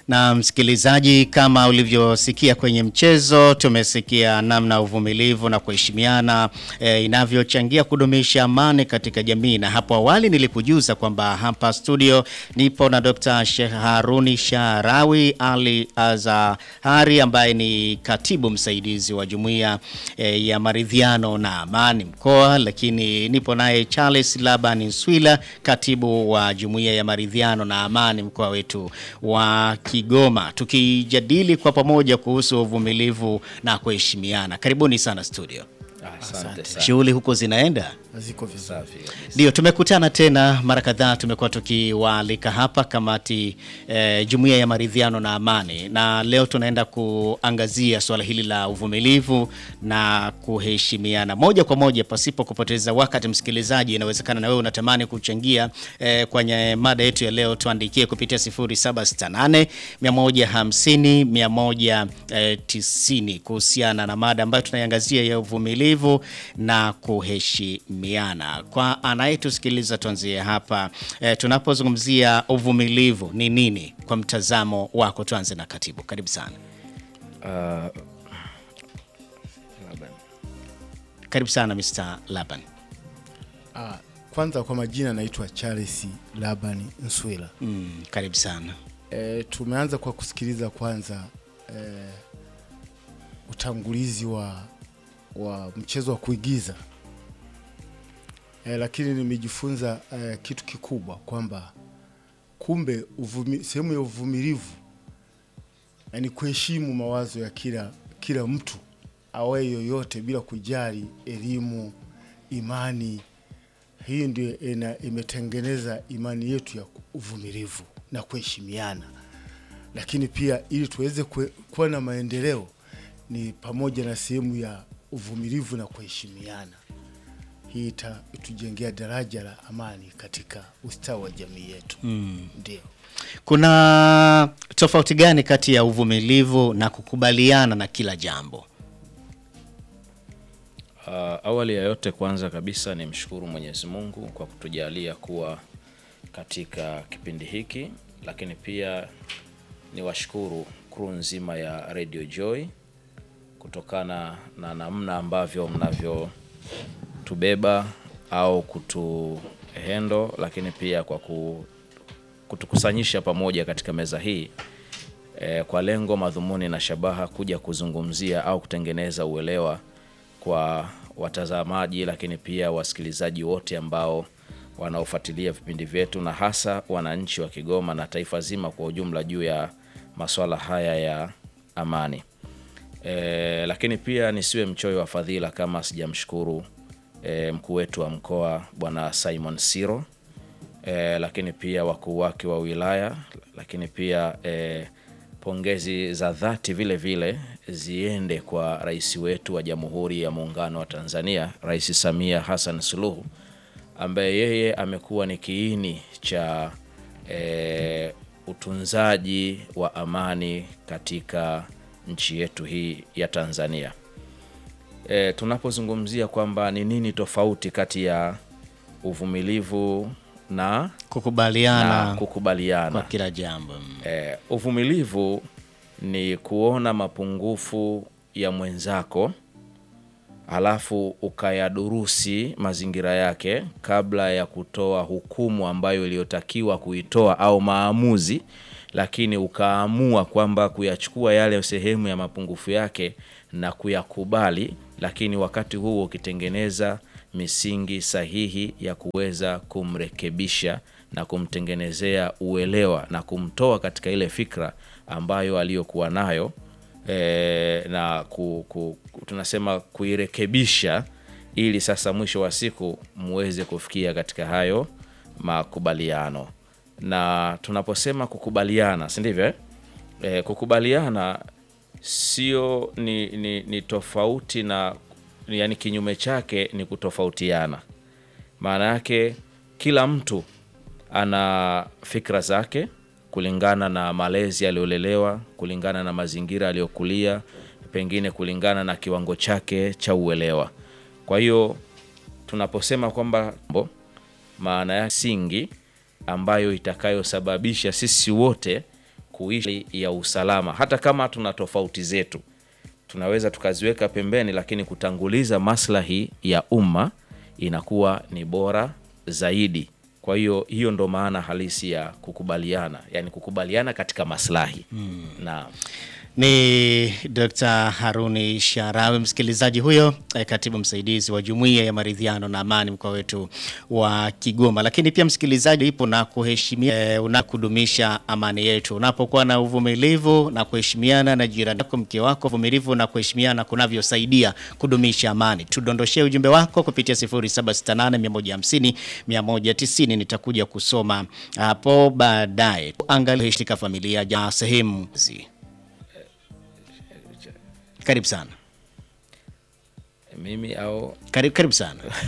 Na msikilizaji, kama ulivyosikia kwenye mchezo, tumesikia namna uvumilivu na kuheshimiana e, inavyochangia kudumisha amani katika jamii. Na hapo awali nilikujuza kwamba hapa studio nipo na Dr. Sheikh Haruni Sharawi Ali Azahari ambaye ni katibu msaidizi wa jumuiya e, ya maridhiano na amani mkoa, lakini nipo naye Charles Laban Nswila, katibu wa jumuiya ya maridhiano na amani mkoa wetu wa Kigoma tukijadili kwa pamoja kuhusu uvumilivu na kuheshimiana. Karibuni sana studio. Asante sana. Shughuli huko zinaenda? Ziko vizuri. Safi kabisa. Ndio, tumekutana tena mara kadhaa, tumekuwa tukiwaalika hapa kamati eh, jumuiya ya maridhiano na amani, na leo tunaenda kuangazia suala hili la uvumilivu na kuheshimiana moja kwa moja, pasipo kupoteza wakati. Msikilizaji, inawezekana na wewe unatamani kuchangia eh, kwenye mada yetu ya leo, tuandikie kupitia 0768 150 190 kuhusiana na mada ambayo tunaiangazia ya uvumilivu na kuheshimiana. Kwa anayetusikiliza tuanzie hapa e, tunapozungumzia uvumilivu ni nini kwa mtazamo wako? Tuanze na katibu, karibu sana. Ah, labda. Karibu sana Mr. Laban. Ah, kwanza kwa majina naitwa Charles Laban Nswila. Mm, karibu sana. E, tumeanza kwa kusikiliza kwanza e, utangulizi wa wa mchezo wa kuigiza e, lakini nimejifunza e, kitu kikubwa kwamba kumbe uvumi, sehemu ya uvumilivu yani kuheshimu mawazo ya kila kila mtu awaye yoyote bila kujali elimu, imani. Hii ndio ina- imetengeneza imani yetu ya uvumilivu na kuheshimiana, lakini pia ili tuweze kue- kuwa na maendeleo ni pamoja na sehemu ya uvumilivu na kuheshimiana. Hii ita- itujengea daraja la amani katika ustawi wa jamii yetu. Ndio. Kuna tofauti gani kati ya uvumilivu na kukubaliana na kila jambo? Ah, awali ya yote kwanza kabisa ni mshukuru Mwenyezi Mungu kwa kutujalia kuwa katika kipindi hiki, lakini pia ni washukuru crew nzima ya Radio Joy kutokana na namna ambavyo mnavyotubeba au kutuhendo, lakini pia kwa ku, kutukusanyisha pamoja katika meza hii e, kwa lengo madhumuni na shabaha kuja kuzungumzia au kutengeneza uelewa kwa watazamaji, lakini pia wasikilizaji wote ambao wanaofuatilia vipindi vyetu na hasa wananchi wa Kigoma na taifa zima kwa ujumla juu ya masuala haya ya amani. E, lakini pia nisiwe mchoyo wa fadhila kama sijamshukuru e, mkuu wetu wa mkoa Bwana Simon Siro e, lakini pia wakuu wake wa wilaya, lakini pia e, pongezi za dhati vile vile ziende kwa rais wetu wa Jamhuri ya Muungano wa Tanzania, Rais Samia Hassan Suluhu ambaye yeye amekuwa ni kiini cha e, utunzaji wa amani katika nchi yetu hii ya Tanzania. E, tunapozungumzia kwamba ni nini tofauti kati ya uvumilivu na, Kukubaliana na kukubaliana kwa kila jambo. Mm. Eh, uvumilivu ni kuona mapungufu ya mwenzako alafu ukayadurusi mazingira yake kabla ya kutoa hukumu ambayo iliyotakiwa kuitoa au maamuzi, lakini ukaamua kwamba kuyachukua yale sehemu ya mapungufu yake na kuyakubali, lakini wakati huo ukitengeneza misingi sahihi ya kuweza kumrekebisha na kumtengenezea uelewa na kumtoa katika ile fikra ambayo aliyokuwa nayo e, na ku, ku, ku- tunasema kuirekebisha ili sasa mwisho wa siku muweze kufikia katika hayo makubaliano. Na tunaposema kukubaliana, si ndivyo? eh? E, kukubaliana sio ni, ni, ni tofauti na yani, kinyume chake ni kutofautiana. Maana yake kila mtu ana fikra zake kulingana na malezi aliyolelewa, kulingana na mazingira aliyokulia, pengine kulingana na kiwango chake cha uelewa. Kwa hiyo tunaposema kwamba mbo, maana ya singi ambayo itakayosababisha sisi wote kuishi ya usalama, hata kama tuna tofauti zetu tunaweza tukaziweka pembeni, lakini kutanguliza maslahi ya umma inakuwa ni bora zaidi. Kwa hiyo hiyo ndo maana halisi ya kukubaliana, yani kukubaliana katika maslahi na Ni Dr. Haruni Sharawi, msikilizaji huyo, eh, katibu msaidizi wa Jumuiya ya Maridhiano na Amani mkoa wetu wa Kigoma. Lakini pia msikilizaji, ipo na kuheshimia eh, una kudumisha amani yetu. Unapokuwa na uvumilivu na kuheshimiana na jirani yako, mke wako, uvumilivu na kuheshimiana kunavyosaidia kudumisha amani. Tudondoshee ujumbe wako kupitia 0768 150 190. Nitakuja kusoma hapo baadaye. Angalia katika familia ja sehemu zi karibu sana. mimi au Karibu, karibu sana.